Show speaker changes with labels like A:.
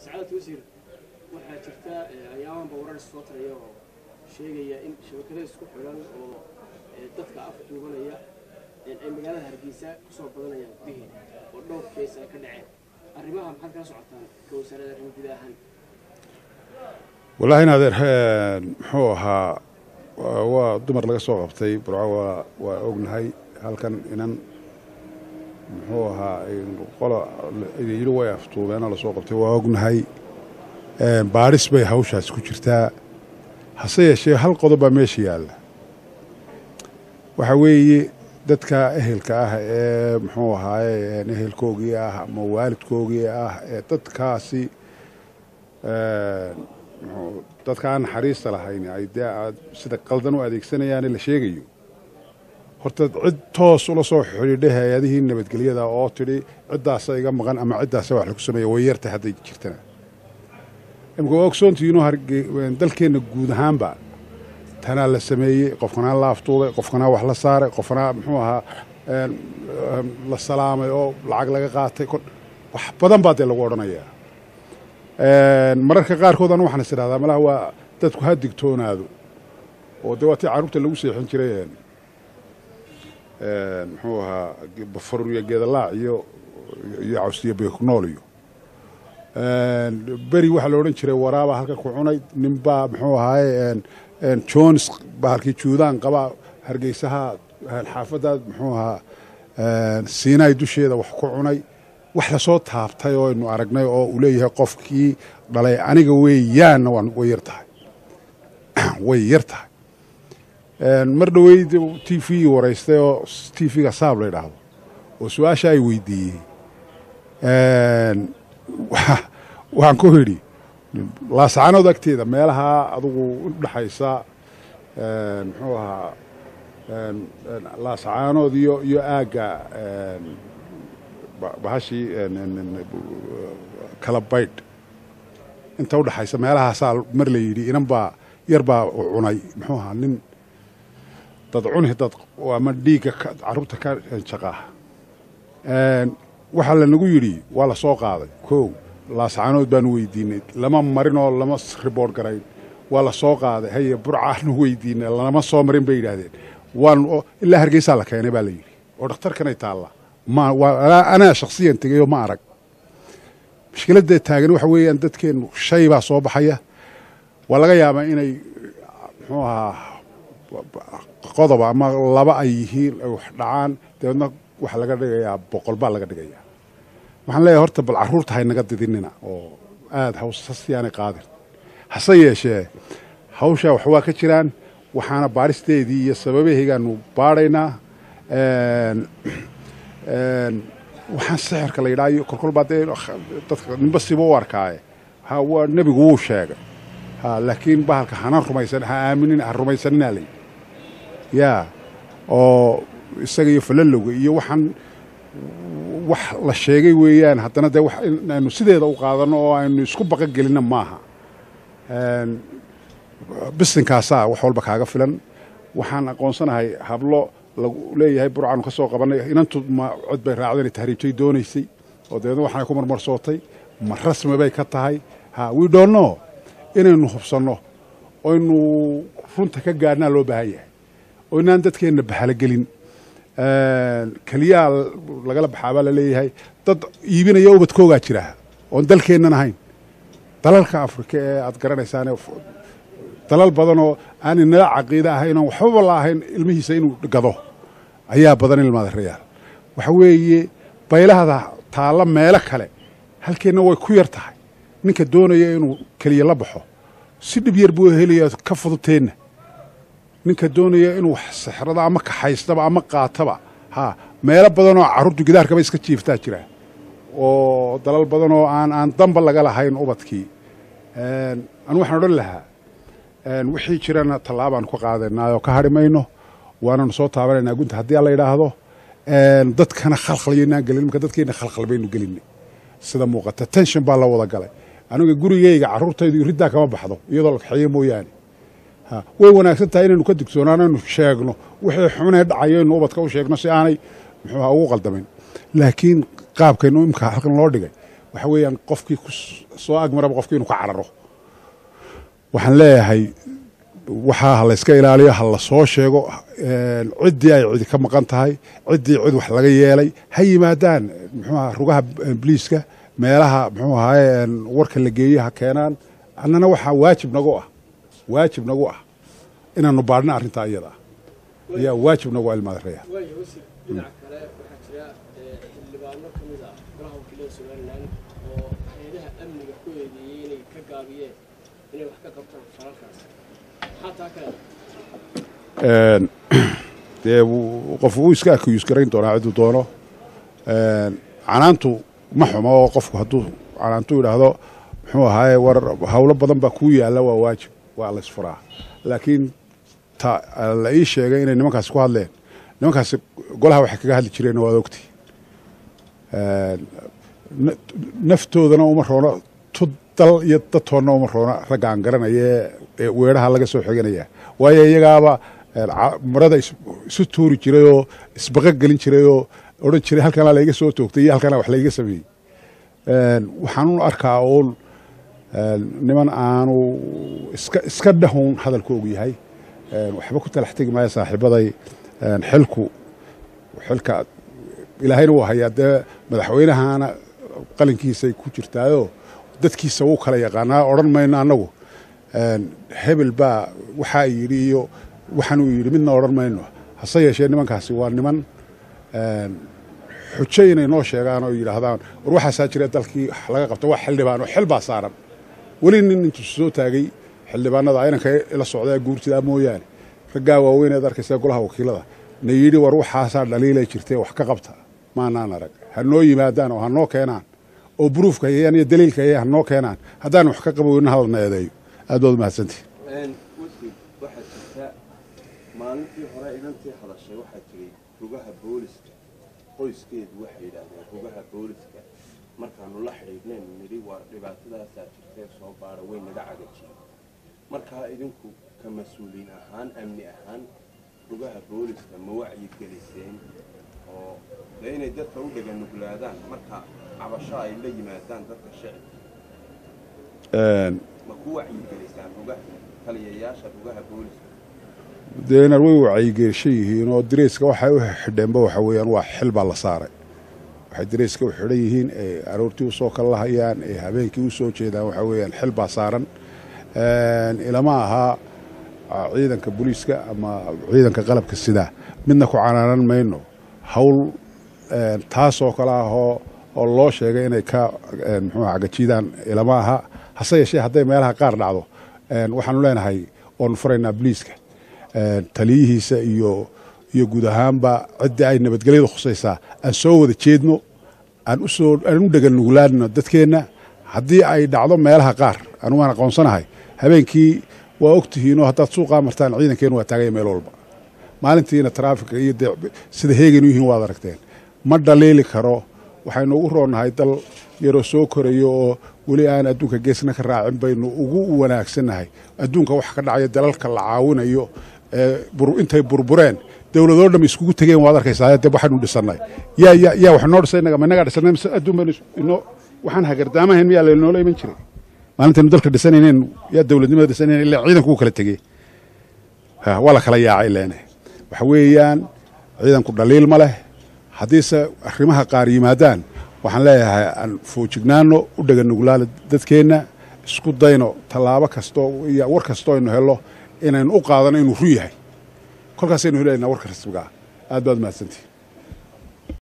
A: sacaadad wasiir waxaa jirta ayaamanba warar soo taraya oo sheegaya in shabakada isku xidhan oo dadka afka duubanaya ay magaalada hargeysa kusoo badanayaan gudaheeda oo dhowr kees ay ka dhaceen arrimaha maxaad kala socotaan ka wasaaradda arrimo guda ahaan
B: wallaahi in adeer muxuu ahaa waa dumar laga soo qabtay burco waa waa ognahay halkan inan muxuu ahaa qola yidhi way aftuubeenoo lasoo qabtay waa ognahay baadhis bay hawshaas ku jirtaa hase yeeshee hal qodob baa meesha yaalla waxaa weeye dadka ehelka ah ee muxuu ahaaye ehelkoogii ah ama waalidkoogii ah ee dadkaasi dadka aan naxariista lahayn ay dee aad sida qaldan u adeegsanayaane la sheegayo horta cid toos ula soo xidhiidhay hay-adihii nabadgelyada oo tidhi ciddaasa iga maqan ama ciddaasa wax lagu sameeya way yartay hadday jirtana imika waa ogsoontihiinoo dalkeenna guud ahaanba tanaa la sameeyey qofkanaa la aftuubay qofkanaa wax la saaray qofkanaa muxuu ahaa la salaamay oo lacag laga qaatay wax badan baa dee lagu odhanayaa mararka qaarkood anu waxaan is idhahdaa malaha waa dadku ha digtoonaado oo dee waa tii carruurta lagu seexin jiray muxuu ahaa bafaruriya geedalaac iyo iyo cawsiyo beeknool iyo beri waxaa la odhan jiray waraabaa halka ku cunay ninbaa muxuu ahaaye jones baa halkii juudaan qabaa hargeysaha xaafaddaad muxuu ahaa siinaay dusheeda wax ku cunay wax lasoo taabtay oo aynu aragnay oo uu leeyahay qofkii dhalay aniga weeyaanna way yar tahay way yar tahay mar dhoweyd t v waraystay oo t v-ga saab la yidhaahdo oo su-aasha ay weydiiyey waxaan ku idhi laascaanood agteeda meelaha adugu udhexaysa muxuu ahaa laascaanood iyo iyo aagga bahashii kala baydh inta udhexaysa meelahaasaa mar la yidhi inan baa yar baa cunay muxuu ahaa nin dad cuni dad ama dhiigga carruurta ka jaqaa waxaa lanagu yidhi waa la soo qaaday kow laascaanood baanu weydiinay lama marin oo lama riboort garayn waa la soo qaaday haye burcaanu weydiinay lama soo marin bay yidhaahdeen waan ilaa hargeysaa la keenay baa la yidhi oo dhakhtarkanay taalla anaa shaksiyan tegayoo ma arag mushkiladda taagan waxa weeyaan dadkeennu shay baa soo baxaya waa laga yaabaa inay muxuu ahaa qodoba ama laba ay yihiin ay wax dhacaan dabeedna waxa laga dhigayaa boqol baa laga dhigayaa waxaan leeyahay horta bal carruurta haynaga didinina oo aada hawsasiyaanay qaadin hase yeeshee hawshaa wax waa ka jiraan waxaana baadhisteedii iyo sababahaygaanu baadhaynaa waxaan sixirka la yidhaha iyo kolkolbaa dee dadka ninba siba u arkaaye ha waa nebigu wuu sheegay ha laakiin bahalka hana rumaysan ha aaminin ha rumaysaninaa layidhi yaa oo isaga iyo falalowga iyo waxaan wax la sheegay weeyaan haddana dee inaynu sideeda u qaadanno oo aynu isku baqa gelinna maaha bisinkaasaa wax walba kaaga filan waxaan aqoonsanahay hablo lagu leeyahay burcaanu ka soo qabanay inantu ma cod bay raacdeen tahriibtay doonaysay oo dabeedna waxaanay ku marmarsootay ma rasmi bay ka tahay ha widhoonno inaynu hubsanno oynu runta ka gaadhnaa loo baahan yahay oo inaan dadkeenna bahalogelin keliyaa lagala baxaabaa la leeyahay dad iibinaya ubadkoogaa jira oon dalkeennan ahayn dalalka afrika ee aad garanaysaane dalal badanoo aan inala caqiida ahayn oon waxbaba la ahayn ilmihiisa inuu gado ayaa badan ilmaada rayaal waxa weeye baylahada taalla meelo kale halkeenna way ku yar tahay ninka doonaya inuu keliya la baxo si dhib yar buu helaya ka fududteenna ninka doonaya inuu wax sixrada ama kaxaystaba ama qaataba ha meelo badanoo carruurtu gidaarkaba iska jiiftaa jira oo dalal badanoo aan aan damba laga lahayn ubadkii anu waxaan odhan lahaa wixii jirana tallaabaan ka qaadanaayoo ka hadhi mayno waananu soo taabanaynaa gunta haddii alla yidhaahdo dadkana khalkhalyanaan gelin marka dadkeenna khalkhal baynu gelinay sida muuqata tension baa la wada galay aniga gurigeyga carruurtaydu riddaa kama baxdo iyadoo la kaxeeyo mooyaane way wanaagsan tahay inaynu ka digtoonaanaynu sheegno wixii xunee dhacayo inu ubadka u sheegno si aanay muxuuha ugu qaldamin laakiin qaabkaynu imka halkan loo dhigay waxa weeyaan qofkii ku soo agmaraba qofkii inuu ka cararo waxaan leeyahay waxaa ha layska ilaaliyo ha la soo sheego ciddii ay cidi ka maqan tahay ciddii cid wax laga yeelay ha yimaadaan muxuuaha rugaha bliiska meelaha muxuu ahaye warka la geeye ha keenaan annana waxaa waajib nagu ah waajib nagu ah inaanu baadhna arrintaa iyada ah ayaa waajib nagu ah ilmaadareya
A: waaya wasiir dhinaca kale waxaa jira xildhibaano ka mid ah golaha wakiilada somalilan oo hay-adaha amniga ku eedeeyey inay ka gaabiyeen inay wax ka qabtaan falalkaas maxaa taa kale
B: dee qof wuu iska akiyus garayn doonaa cidduu doono canaantu ma xumo oo qofku hadduu canaantu yidhaahdo muxuu ahaaye war howlo badan baa kuu yaalla waa waajib waa laysfuraa laakiin ta la ii sheegay inay nimankaasi ku hadleen nimankaasi golaha waxay kaga hadli jireen waad ogti naftoodana uma roono tu dal iyo dadtoonna uma roona ragga aan garanaya ee weeraha laga soo xiganaya waayo iyagaaba marada isu tuuri jiray oo isbaqa gelin jiray oo odhan jiray halkanaa laiga soo toogtay iyo halkanaa wax laiga sameeyey waxaanun arkaa uun niman aanu iska iska dhahuun hadalkoogu yahay waxba ku talax tegi maayo saaxiibaday xilku xilka ilaahayna wuu hayaa dee madaxweynahana qalinkiisay ku jirtaayoo dadkiisa wuu kala yaqaanaa odhan mayno annagu hebel baa waxaa yidhi iyo waxaanuu yidhi midna odhan mayno hase yeeshee nimankaasi waa niman xujo inay noo sheegaan oo yidhaahdaan war waxaasaa jira dalkii laga qabta waa xildhibaan oo xil baa saaran weli nin intuu soo taagay xildhibaanada inanka ila socdaa guurtidaa mooyaane raggaa waaweyneed arkaysa golaha wakiilada na yidhi war waxaasaa dhaliilay jirtee wax ka qabta maanaan arag ha noo yimaadaan oo ha noo keenaan oo buruufka hayaan iyo daliilka hayaan ha noo keenaan haddaan wax ka qaboyna hadalna eedeeyo aad baad umahadsantihi
C: wasiir waxaa jirta maalintii hore inantii hadashay waxaa jiray rugaha booliska qoyskeedu waxay yidhaahdeen rugaha booliska markaanu la xidhiidhnayn nidhi waa dhibaatadaasaa jirtee soo baara way naga cagajiyeen markaa idinku ka mas-uuliin ahaan amni ahaan rugaha booliska ma wacyi geliseen oo dee inay dadka u dheganuglaadaan marka cabasho ay la yimaadaan dadka shicibka ma ku wacyi gelisaan rugaha taliyayaasha rugaha booliska
B: deenar way wacyigelishan yihiin oo direyska waxay u xidheenba waxa weeyaan waa xil baa la saaray waxay direyska u xidhan yihiin ee aroortii usoo kala lahayaan ee habeenkii usoo jeedaan waxa weeyaan xil baa saaran ilama ahaa ciidanka booliiska ama ciidanka qalabka sidaa midna ku canaanan mayno hawl taasoo kale ah oo oo loo sheegay inay ka muxuu cagajiidaan ilama aha hase yeeshee hadday meelaha qaar dhacdo waxaanu leenahay oonu furaynaa booliiska taliyihiisa iyo iyo guud ahaanba ciddii ay nabadgelyada khusaysaa aan soo wada jeedno aan usoo aan u dheganuglaadno dadkeenna haddii ay dhacdo meelaha qaar anugaan aqoonsanahay habeenkii waa og tihiinoo haddaad suuqaa martaan ciidankeenu waa taagaya meel walba maalintiina taraafika iyo dee sida heeganu yihiin waad aragteen ma dhaliili karo waxaynu ugu roonnahay dal yaroo soo korayo oo weli aan adduunka geesna ka raacin baynu ugu wanaagsannahay adduunka waxa ka dhacaya dalalka la caawinayo intay burbureen dowladoo dham iskugu tegeen waad arkaysaa dee waxaynu dhisannay yaa yaa yaa wax noo dhisay inaga ma inagaa dhisannay mise adduun baynu inoo waxaan hagardaamahayn miyaa laynoola iman jiray maalintaynu dalka dhisanayneen yaa dowladnimada dhisanayn ilaa ciidanku u kala tegey waa la kala yaacay leene waxa weeyaan ciidanku dhaliil ma leh haddiise arrimaha qaar yimaadaan waxaan leeyahay aan foojignaano u dheganuglaala dadkeenna isku dayno tallaabo kastoo iyo war kastoo aynu hello inaynu u qaadano inuu ru yahay kolkaasaynu helaynaa warka rasmiga ah aad baad mahadsantihi